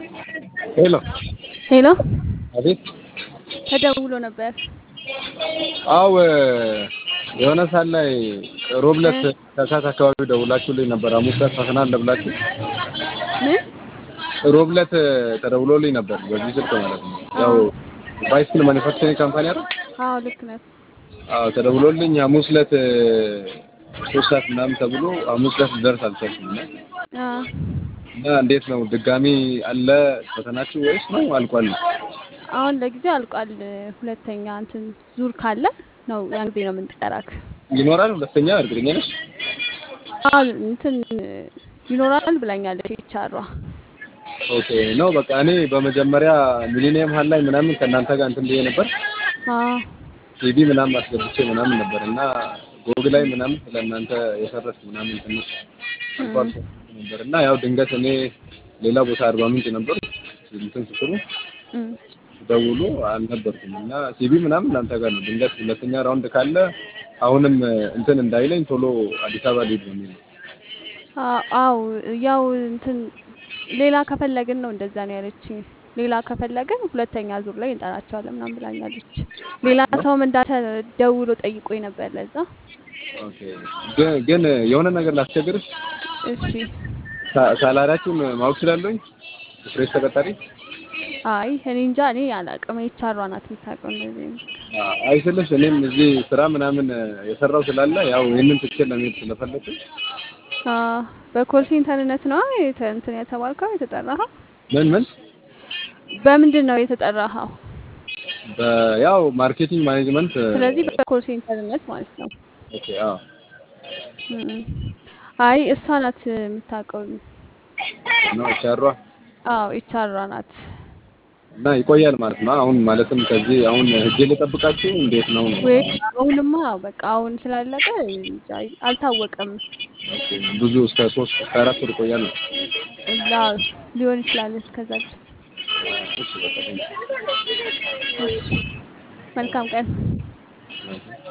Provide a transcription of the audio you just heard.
ሄሎ ሄሎ አቤት። ተደውሎ ነበር። አው የሆነ ሰዓት ላይ ሮብለት ከሰዓት አካባቢ ደውላችሁልኝ ነበር። ሐሙስ ዕለት ፈተና አለ ብላችሁ ምን? ሮብለት ተደውሎልኝ ነበር በዚህ ስልክ ማለት ነው። ያው ባይስክል ማኒፋክቸሪንግ ካምፓኒ አይደል? አዎ ልክ ነህ። አዎ ተደውሎልኝ ሐሙስ ዕለት ሶስት ሰዓት ምናምን ተብሎ ሐሙስ ዕለት ልደርስ አልቻልኩም እና አዎ እና እንዴት ነው ድጋሚ አለ ፈተናችሁ ወይስ ነው አልቋል? አሁን ለጊዜው አልቋል። ሁለተኛ እንትን ዙር ካለ ነው ያን ጊዜ ነው የምንጠራክ። ይኖራል ሁለተኛ እርግጠኛ ነሽ? አዎ እንትን ይኖራል ብላኛለች ይቻሯ። ኦኬ ነው በቃ እኔ በመጀመሪያ ሚሊኒየም ሀል ላይ ምናምን ከእናንተ ጋር እንትን ብዬ ነበር አዎ ሲዲ ምናምን አስገብቼ ምናምን ነበር እና ጎግ ላይ ምናምን ስለእናንተ የሰረች ምናምን ትንሽ አልፎ አልፎ ነበር እና ያው ድንገት እኔ ሌላ ቦታ አርባ ምንጭ ነበር እንትን ስትሉ እም። ደውሉ አልነበርኩም እና ሲቢ ምናምን እናንተ ጋር ነው። ድንገት ሁለተኛ ራውንድ ካለ አሁንም እንትን እንዳይለኝ ቶሎ አዲስ አበባ ልሂድ በሚል ነው። አ- አው ያው እንትን ሌላ ከፈለግን ነው እንደዛ ነው ያለችኝ። ሌላ ከፈለግን ሁለተኛ ዙር ላይ እንጠራቸዋለን ምናምን ብላኛለች። ሌላ ሰውም እንዳተ ደውሎ ጠይቆኝ ነበር ለዛ። ኦኬ ግን ግን የሆነ ነገር ላስቸግርሽ፣ እሺ ሳ- ሳላሪያችሁን ማወቅ እችላለሁኝ? ፕሬስ ተቀጣሪ አይ እኔ እንጃ እኔ አላውቅም። የቻሯ ናት የምታውቀው እንደዚህ ነው። አይስልሽ እኔም እዚህ ስራ ምናምን የሰራው ስላለ ያው ይህንን ትቼ ለመሄድ ስለፈለኩኝ አ በኮል ሴንተርነት ነው የተ- እንትን የተባልከው የተጠራኸው? ምን ምን በምንድን ነው የተጠራኸው? በ- ያው ማርኬቲንግ ማኔጅመንት ስለዚህ በኮል ሴንተርነት ማለት ነው። ኦኬ አዎ እም። አይ እሷ ናት የምታውቀው። ነው ቻሯ አዎ የቻሯ ናት። እና ይቆያል ማለት ነው። አሁን ማለትም ከዚህ አሁን ህጄ ልጠብቃችሁ እንዴት ነው? ወይ አሁንማ በቃ አሁን ስላለቀ እንጃ አልታወቀም። ኦኬ፣ ብዙ እስከ ሶስት እስከ አራት ወር ይቆያል ነው። እዛ ሊሆን ይችላል እስከዛ ድረስ። እሺ በቃ ቴንኪው። እሺ መልካም ቀን። ኦኬ።